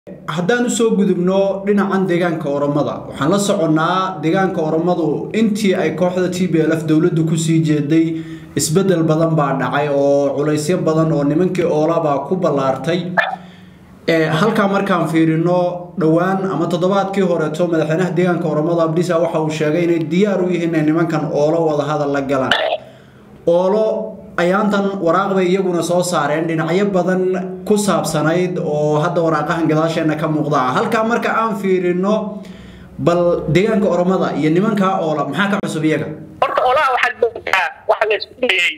haddaan usoo gudubno dhinacan deegaanka oromada waxaan la soconnaa deegaanka oromadu intii ay kooxda t b l f dowladdu kusii jeeday isbeddel badan baa dhacay oo culaysyo badan oo nimankii oolabaa ku ballaartay halkaa markaan fiirino dhowaan ama toddobaadkii horeeto madaxweynaha deegaanka oromada abdisa waxa uu sheegay inay diyaar u yihiin inay nimankan oolo wadahadal la galaan oolo ayaantan waraaq bay iyaguna soo saareen dhinacyo badan ku saabsanayd oo hadda waraaqahan gadaasheena ka muuqda halkaa marka aan fiirino bal deegaanka oromada iyo nimankaa oola maxaa ka cusub iyaga horta olaha waxaad moodaa waxa la isku dayey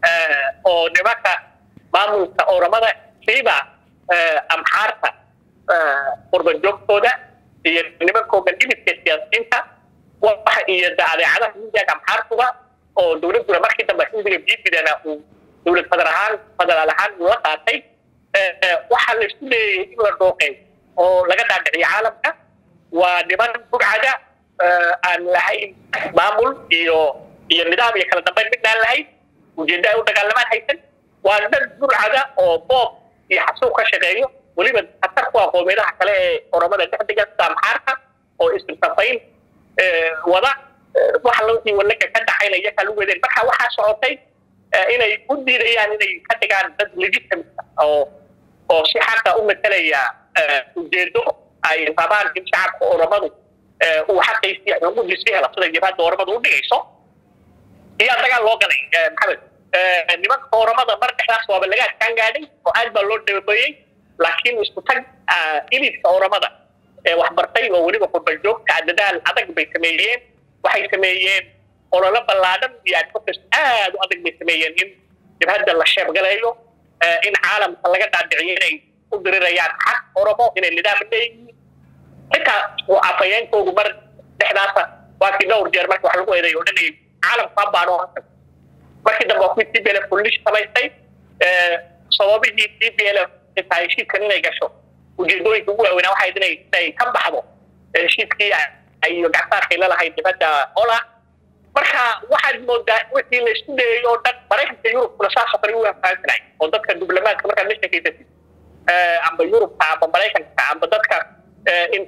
oo nimanka maamulka oromada siiba amxaarta qurbanjoogtooda iyo nimankoogan dhibidka siyaasiyiinta waxa iyo adeecadaha midiyaga amxaartuga oo dowladduna markii dambe xisbiga biibidana uu dowlad fadar ahaan federaal ahaan uu la qaatay waxaa la isku leeyay in la dhooqeey oo laga dhaadhiciyo caalamka waa niman bugcada aan lahayn maamul iyo iyo nidaam iyo kala dambeyn midnaan lahayn ujeedda ay u dagaalamaan haysan waa dad burcada oo boob iyo xasuuq ka shaqeeyo weliba khatar ku ah qoomeedaha kale ee oromada dhexdiga sida amxaarka oo istirsafayn wada waxa lowii walaga ka dhaxayna iyakaa lagu wadeen marka waxaa socotay inay u diidayaan inay ka dhigaan dad legitimate oo oo si xaqa u matalaya ujeedo ay rabaan in shacabka oromadu uu xaqiisii xuquuqdiisii hela sida jabhadda oromadu u dhigayso iyaa dagaal loo galay maxamed nimanka oromada mar dhexdaas waaba laga adkaan gaadhay oo aad baa loo dhabeeyey laakiin isku tag ilidka oromada ee waxbartay oo weliba qurbanjoogta dadaal adag bay sameeyeen waxay sameeyeen ololo ballaadhan iyo advocacy aad u adag bay sameeyeen in jabhadda la sheebgaleeyo in caalamka laga dhaadhiciyo inay u dirirayaan xaq oromo inay nidaam leeyihiin xitaa afayeenkoogu mar dhexdaasa waa kii dhowr jeer marka wax lagu eeday oo dhanay caalamku habaano markii dambe waa kuwii t b l f kullish samaystay sababihii t b l f xitaa heshiiskan inay gasho ujeedooyinka ugu waaweynaa waxay inay inay ka baxdo heshiiskii iyo gacsaarkay lalahayd dibadda ola marka waxaad moodaa wixii la isku dayay oo dhan maraykanka yurubkuna saasoo kale u fahamsanay oo dadka diblomaadka markaad la sheekaysatid amba yurubka amba maraykanka amba dadka in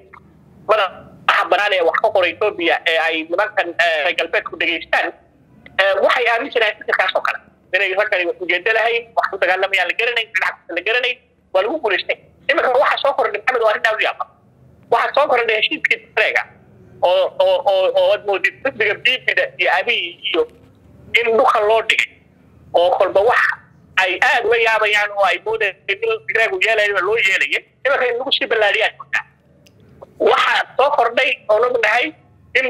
madaxa banaan ee wax ka qora etoobiya ee ay nimankan galbeedku dhegaystaan waxay aaminsanayen fikirkaas oo kale inay raggani ujeedo lahayn wax ku dagaalamayaan la garanayn dhinac la garanayn waa lagu guulaystay iminka waxaa soo kordhay maxamed waa arrin aad u yaaba waxaa soo kordhay heshiiskii tareega oo oo oo oo ad moodid xisbiga biibida iyo abiy iyo in dhuka loo dhigay oo kolba wax ay aad uga yaabayaan oo ay moodeen in tigreegu yeelayo loo yeelaya iminka in lagu sii ballaadhiyaan moodaa waxaa soo kordhay oo ognahay in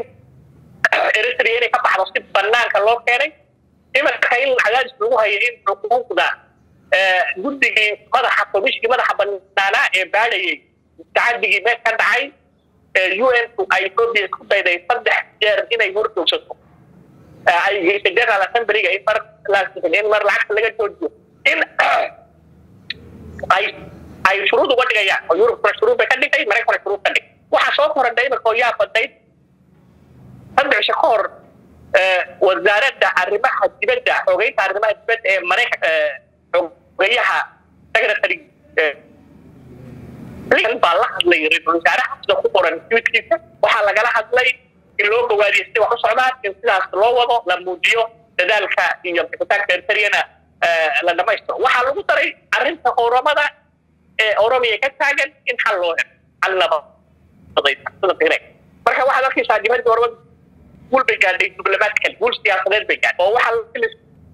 eritrea inay ka baxdo si banaanka loo keenay iminka in cadaadis lagu hayo in xuquuqda guddigii madaxa komishkii madaxa banaanaa ee baadhayay tacadigii meel ka dhacay un ay etoobiya isku dayday saddex jeer inay horjoogsato ay geysay general assemblyga in mar in mar lacagta laga joojiyo in ay ay shuruud uga dhigayaan oo yurubkuna shuruud bay ka dhigtay maraykankuna shuruud ka dhig waxaa soo korodhay iminka oo yaa badayd saddex isha ka hor wasaaradda arrimaha dibadda xogeynta arrimaha dibadda ee maraykan xogeyaha secretary baa la hadlay ra-iisul wasaaraha sida ku qoran twitkiisa waxaa lagala hadlay in loo bogaadiyo siday wax u socdaan in sidaas loo wado la muujiyo dadaalka iyo bixitaanka eritriyana la dhamaystiro waxaa lagu daray arrinta oromada ee oromiya ka taagan in xal loo helo xal labasida tigre marka waxaad arkaysaa dibadda oromada guul bay gaadhay diblomaatical guul siyaasadeed bay gaadhay oo waxaa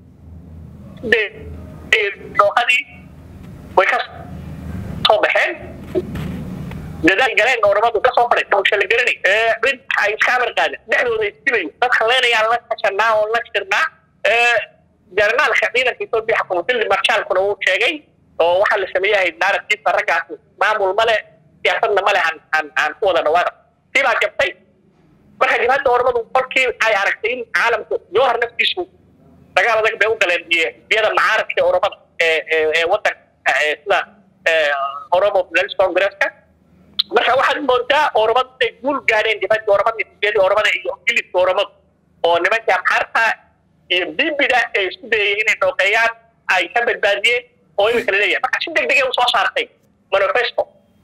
dooqadii way ka soo baxeen dadaal galeen oromadu ka soo faray hawsha la garanay cid ay iska amar qaadeen dhexdooda istilayo dadka leenayaan la kashanaa oo la shirnaa jarnaalka ciidanka etoobiya xakuumadilli marshaalkuna uu sheegay oo waxaa la sameeyahay naratiifka raggaasi maamul male siyaasadna male aan aan aan ku wada dhawaada sii baa jabtay marka jabhadda oromadu kolkii ay aragtay in caalamku jowhar naftiisu dagaal adag bay u galeen biyada macaaradka oromada ee ee wadanka sida oromo federalist congresska marka waxaad moodaa oromadu inay guul gaadheen dibadda oromada xisbiyadii oromada iyo ingiliska oromadu oo nimankii amxaarta iyo bibida ee isku dayay inay dhooqeeyaan ay ka badbaadiyeen oo imika laleeyahay marka si deg degay u soo saartay manifesto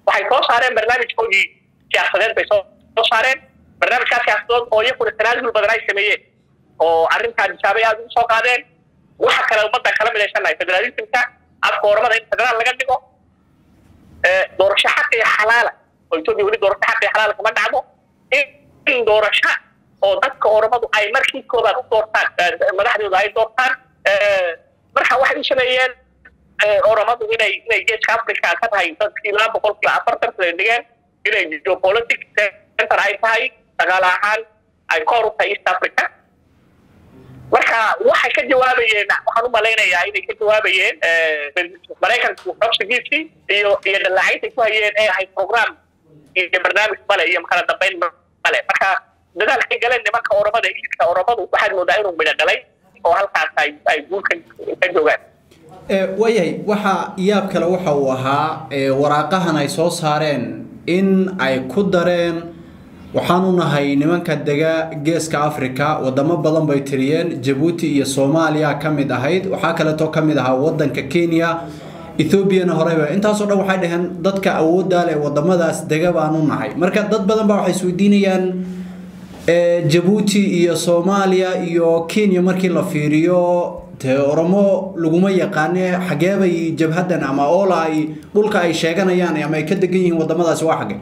waxay soo saareen barnaamijkoodii siyaasadeed bay soo saareen barnaamijkaa siyaasadood oo iyakuna tanaasul badan ay sameeyeen oo arrintaa nisaabay aada ugu soo qaadeen waxa kale ummadda kala midaysannahay federaalismka afka oramada in federaal laga dhigo doorasho xaq iyo xalaala oo etoobiya weli doorasho xaq iyo xalaala kama dhacdo in doorasho oo dadka oramadu ay markii koobaad u doortaan madaxdooda ay doortaan marka waxay u sameeyeen oramadu inay inay geeska africa ka tahay dadkii laba boqolkiiba afartan sida dhigeen inay geopolitic center ay tahay dhaqaale ahaan ay kor u tahay east africa marka waxay ka jawaabayeen waxaan u malaynayaa inay ka jawaabayeen maraykanku xogsigiisii iyo iyo dhallaacaynta ku hayeen ee ahayd program iyo barnaamij male iyo kala dambayn male marka dadaalkay galeen nimanka oramada isidka oramadu waxaad moodaa inuu midho dhalay oo halkaas ay ay guulka ka joogaan waayahay waxa yaab kale waxa uu ahaa waraaqahan ay soo saareen in ay ku dareen waxaanu nahay nimanka dega geeska africa wadamo badan bay tiriyeen jabuuti iyo soomaaliya ka mid ahayd waxaa kaleeto ka mid ahaa wadanka kenya ethoobiana horeyba intaasoo dhan waxay dhaheen dadka awooddaa leh wadamadaas dega baanu nahay marka dad badan baa waxay isweydiinayaan jabuuti iyo soomaaliya iyo kenya markii la fiiriyo dee oromo laguma yaqaane xageebay jabhadan ama oola ay dhulka ay sheeganayaan ama ay ka degan yihiin wadamadaasi waa xage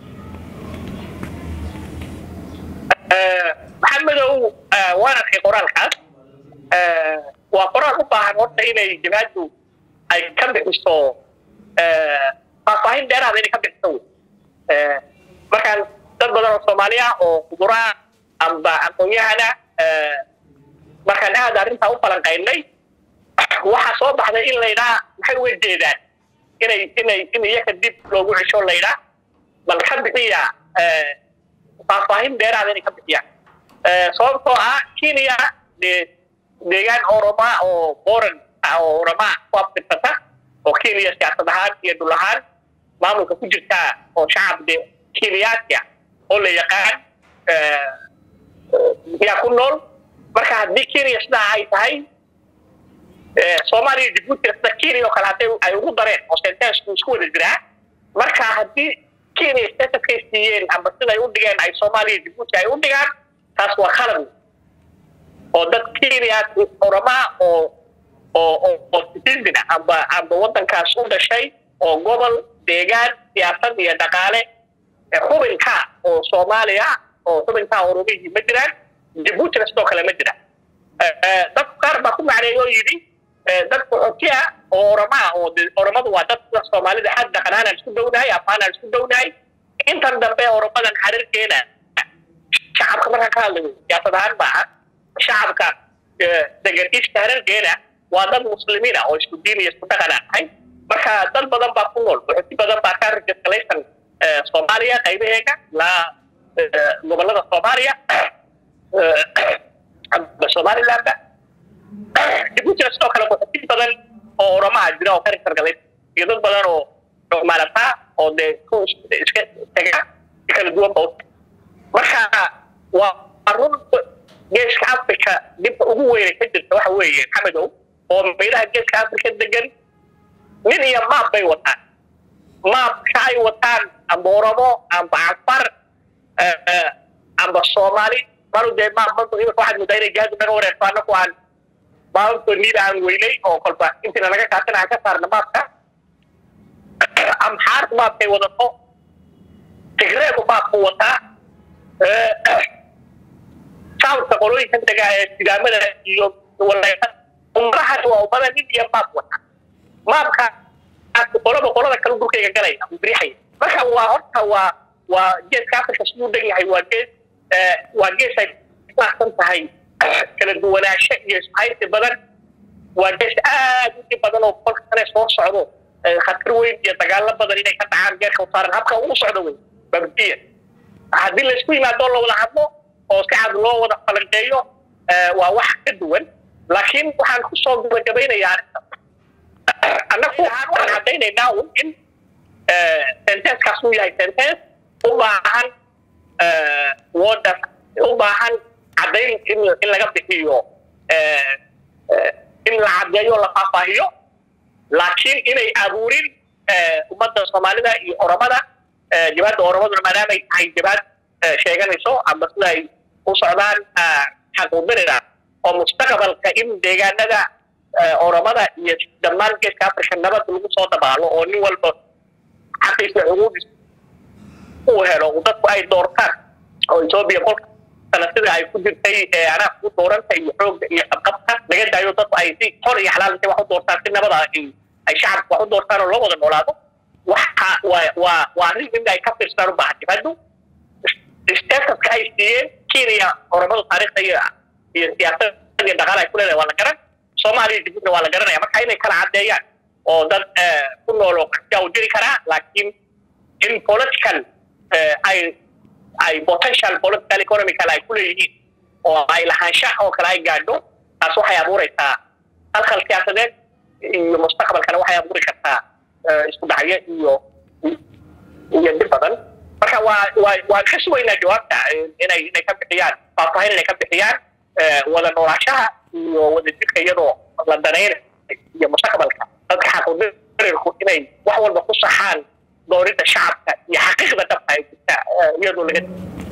maxamedow waan arkay qoraalkaas waa qoraal u baahan horta inay jabhaddu ay ka bixiso faahfaahin dheeraada inay ka bixiso wey markaan dad badan oo soomaaliya oo kuburaa amba aqoon-yahana markaan aada arrintaa u falanqaynay waxaa soo baxday in laydhaa maxay uga jeedaan inay inay in iyaka dib loogu cesho laydhaa bal ka bixiya faahfaahin dheeraada inay ka bixiyaan sababtoo ah kenya dee deegaan oroma oo boran oo oroma ku abtirsata oo kenya siyaasad ahaan iyo dhul ahaan maamulka ku jirta oo shacab de kenyaadka oo la yaqaan yaa ku nool marka haddii kenya sidaa ay tahay soomaaliya jabuuti sida kenya oo kale hadday ay ugu dareen oo sentensku isku wada jiraa marka haddii kenya statuskay siiyeen amba siday u dhigeen ay soomaaliya jabuuti ay u dhigaan taas waa khalad oo dad kenya oramaa oo oo oo citizen amba amba waddankaas u dhashay oo gobol deegaan siyaasad iyo dhaqaale xubinka oo soomaaliya oo xubinka oromihii ma jiraan jabuutina sidoo kale ma jiraan dad qaar baa ku macneey oo yidhi dad qaxootiya oo oramaa oo oromadu waa dad sida soomaalida xad dhaqan ahaan aan isku dhownahay afaan aan isku dhownahay intan dambe oromadan xariirkeena shacabka markaan ka hadlayo siyaasad ahaan maaha shacabka degan iska hareerkeena waa dad muslimiina oo isku diin iyo isku dhaqan aan ahay marka dad badan baa ku nool qaxooti badan baa ka registralaysan soomaaliya qaybaheega ilaa gobolada soomaaliya somalilandba jabuutina sidoo kale qaxooti badan oo oromaha jira oo ka registrgalay iyo dad badan oo maalataa oo dee ku iska tega kala duwan ba marka waa run geeska africa dibka ugu weyna ka jirta waxa weeye maxamedow oo meelaha geeska africa degan nin iyo maab bay wataan maabka ay wataan amba oromo amba cafar amba soomaali maru dee maab marku imika waxaad moodaa inay jihadu naga wareerto annaku aan maababto niida aan weynay oo kolba intiina naga kaatan aan ka saarna maabka amxaar maabkay wadato tigreegu maabku wataa shacabka qolooyinkan degaa ee sidaamada iyo waleeqa umadahan waa ummada nin iyo maab wata maabka qolaba qolada kale dhulkayga galaya birixaya marka waa horta waa waa geeska africa siduu dhan yahay waa gees waa gees ay kusaabsan tahay kala duwanaansho iyo isbahaysi badan waa gees aad u dhib badan oo kolka kale soo socdo khatar weyn iyo dagaalo badan inay ka dhacaan geerka usaaran habka ugu socdo wey babdiya haddii laysku yimaado la wada hadlo oo si cad loo wada falanqeeyo waa wax ka duwan laakiin waxaan kusoo gabagabaynayaa arrinta annagu waxaan caddaynaynaa un in sentenskaas uu yahay sentence u baahan wooda u baahan caddayn in in laga bixiyo in la caddeeyo la faahfaahiyo laakiin inay abuurin ummadda soomaalida iyo oromada jabaadda oromaduna maadaamay tahay jabaad sheeganayso ama sida ay u socdaan xaquudirina oo mustaqbalka in deegaanada oromada iyo dhammaan geeska africa nabad lagu soo dabaalo oo nin walba xaqiisa xuquuqdiisa uu helo dadku ay doortaan oo etoobiya kolka sana sida ay ku jirtay anaa ku dooranta iyo xoogga iyo qabqabka laga daayo dadku ay si xor iyo xalaal intay wax u doortaan si nabada ay shacabku wax u doortaan oo loo wada noolaado waxa waa waa waa arrin in ay ka fiirsadaan u baahan jibaddu statuska ay siiyeen kenya oromadu taariikhda iyo iyo siyaasadda iyo dhaqaala ay ku leedahay waa la garan soomaaliya dibadna waa la garanaya marka inay kala caddeeyaan oo dad ku nool oo qaxtiya u jiri karaa laakiin in political ay ay potential political economical ay ku leeyihiin oo ay lahaanshaha oo kale ay gaadho taas waxay abuuraysaa halkal siyaasadeed iyo mustaqbalkana waxay abuuri kartaa isku dhacyo iyo iyo dib badan marka waa waa waan ka sugaynaa jawaabta inay inay ka bixiyaan faahfaahin inay ka bixiyaan wada noolaashaha iyo wada jirka iyadoo la danaynayo iyo mustaqbalka dadka xaquudirirku inay wax walba ku saxaan dooridda shacabka iyo xaqiiqda dhabta ay jirta iyadoo laga